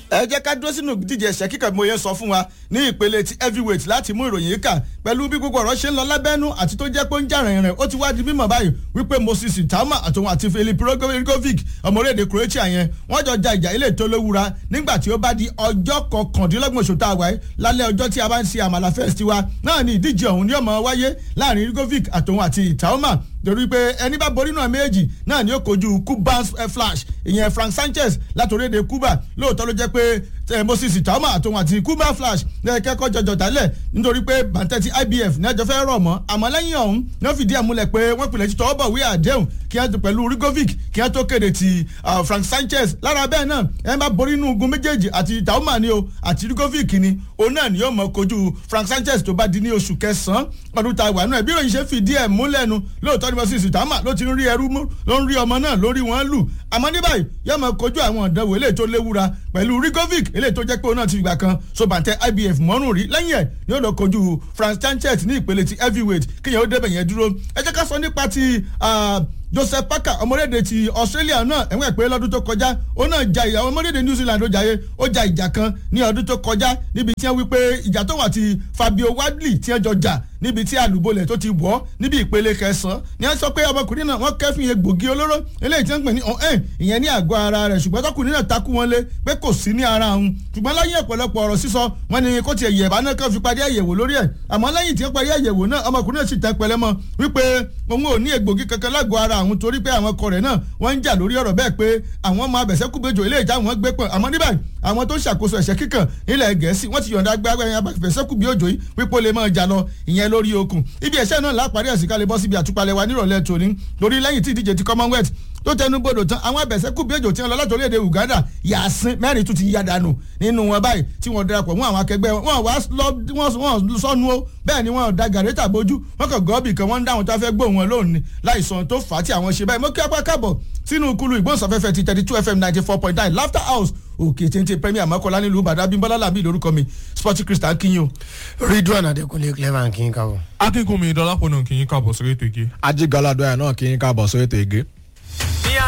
ẹ jẹ́ ká dúró sínú ìdíje ẹ̀ṣẹ́ kíkà mo yẹn sọ fún wa ní ìpele ti heavyweight láti mú ìròyìn yìí kà pẹ̀lú bí gbogbo ọ̀rọ̀ ṣe ń lọ lábẹ́nú àti tó jẹ́ pé ó ń jà rìnrìn ó ti wá di mímọ̀ báyìí wípé Moses Tama àtòun àti Filip Rogovic ọmọ orílẹ̀-èdè Croatia yẹn wọ́n jọ ja ìjà ilé tó lówura nígbà tí ó bá di ọjọ́ kọkàndínlọ́gbọ̀n oṣù tá a wáyé lálẹ́ ọjọ́ tí a bá ń ṣe àmàlà fest wa náà ni ìdíje ọ̀hún ní ó máa wáyé láàrin Rogovic àtòun àti Tama torí pé ẹni bá borí náà méjì náà ni ó kojú Cuban Flash ìyẹn Frank Sanchez láti orílẹ̀-èdè Cuba lóòótọ́ ló jẹ́ pé Moses Tama àtòun àti Cuban Flash kẹ́kọ̀ọ́ jọjọ tálẹ̀ nítorí pé bàǹtẹ́ ti IBF ní ẹjọ́ fẹ́ rọ̀ mọ́ àmọ́ lẹ́yìn ọ̀hún ní wọ́n fìdí ẹ̀ múlẹ̀ pé wọ́n pilẹ̀ ti tọwọ́ bọ̀ wí àdéhùn kí wọ́n tó pẹ̀lú Rigovic kí wọ́n tó kéde ti Frank Sanchez lára bẹ́ẹ̀ náà ẹ bá borí inú ogun méjèèjì àti Tama ni o àti Rigovic ni òun náà ni yóò mọ kojú Frank Sanchez tó bá di ní oṣù kẹsàn-án ọdún tá a wà náà bí ìròyìn ṣe fìdí ẹ̀ múlẹ̀ nu lóòótọ́ ni Moses Tama ló ti ń rí ẹrú mú ló ń rí ọmọ náà lórí wọn lù àmọ́ ní báyìí yóò mọ kojú àwọn ìdánwò eléyìí tó léwura pẹ̀lú Rigovic eléyìí tó jẹ́ pé òun náà ti fìgbà kan so bàǹtẹ́ IBF mọ́rùn rí lẹ́yìn ẹ̀ ni ó lọ kojú Frank Sanchez ní ìpele ti heavyweight kíyẹn ó débẹ̀ yẹn dúró ẹ jẹ́ ká sọ nípa ti Joseph Parker ọmọdéde ti Australia náà ẹ̀wọ̀n ẹ̀pẹ́ lọ́dún tó kọjá ó náà ja ìyá ọmọdéde New Zealand ó jayé ó ja ìjà kan ní ọdún tó kọjá níbi tí wọ́n wí pé ìjà tó wà ti Fabio Wadley tí wọ́n jọ jà níbi tí àlùbọ́lẹ̀ tó ti wọ̀ níbi ìpele kẹsàn-án ni wọ́n sọ pé ọmọkùnrin náà wọ́n kẹ́fìn egbògi olóró eléyìí tí wọ́n pè ní ọ̀hún ìyẹn ní àgọ́ ara rẹ̀ ṣùgbọ́n tọkùnrin náà takú wọn lé pé kò sí ní ara òun ṣùgbọ́n lẹ́yìn ọ̀pọ̀lọpọ̀ ọ̀rọ̀ sísọ wọn ni kó tiẹ̀ yẹ̀bá náà kàn fi parí àyẹ̀wò lórí ẹ̀ àmọ́ lẹ́yìn tí wọ́n parí àyẹ̀wò náà ọmọkùnrin náà sì tẹ́ pẹlẹ́ mọ́ wípé òun ò ní egbògi kankan lágọ̀ ara àwọn torí pé àwọn ọkọ rẹ̀ náà wọ́n ń jà lórí ọ̀rọ̀ bẹ́ẹ̀ pé àwọn ọmọ abẹ̀sẹ̀kùbẹ̀jọ ilé ìjà wọn gbé pọ̀ àmọ́ níbẹ̀ àwọn tó ń ṣàkóso ẹ̀ṣẹ̀ kíkàn nílẹ̀ gẹ̀ẹ́sì wọ́n ti yọ̀ǹda gbágbá ẹ̀yìn abẹ̀sẹ̀kùbí òjò yìí wípé ó lè máa jà lọ ìyẹn lórí okùn ibi ẹ̀ṣẹ̀ náà lápárí ẹ̀sìn ká lè bọ́ síbi àtúpalẹ̀ wa nírọ̀lẹ́ tòní torí lẹ́yìn tí ìdíje ti commonwealth tó tẹnu bodò tán àwọn abẹ̀sẹ̀kùbí òjò tí wọ́n lọ láti orílẹ̀-èdè Uganda yàsín mẹ́rin tún ti yá dànù nínú wọn báyìí tí wọ́n darapọ̀ mú àwọn akẹgbẹ́ wọn wá wọ́n sọnù ó bẹ́ẹ̀ ni wọ́n da gàrẹ́tà bójú wọ́n kàn gọ́ọ̀bì kan wọ́n ń dáhùn tó fẹ́ gbóhùn wọn lónìí láìsàn tó fà á tí àwọn ṣe báyìí mo kí apá káàbọ̀ sínú kulu ìgbóhùnsáfẹ́fẹ́ ti thirty two fm ninety four point nine laughter house òkè téńté premier mọ́kànlá nílùú ìbàdàn abímbọ́lá làbí lórúkọ mi sporty christian kinyo. ridwan adekunle clever kí n kábọ̀. akínkùnmi dọlápọ̀ náà kì í káàbọ̀ sórí ètò ìgé. ajigaladọ́yà náà kí n káàbọ̀ sórí ètò ìgé.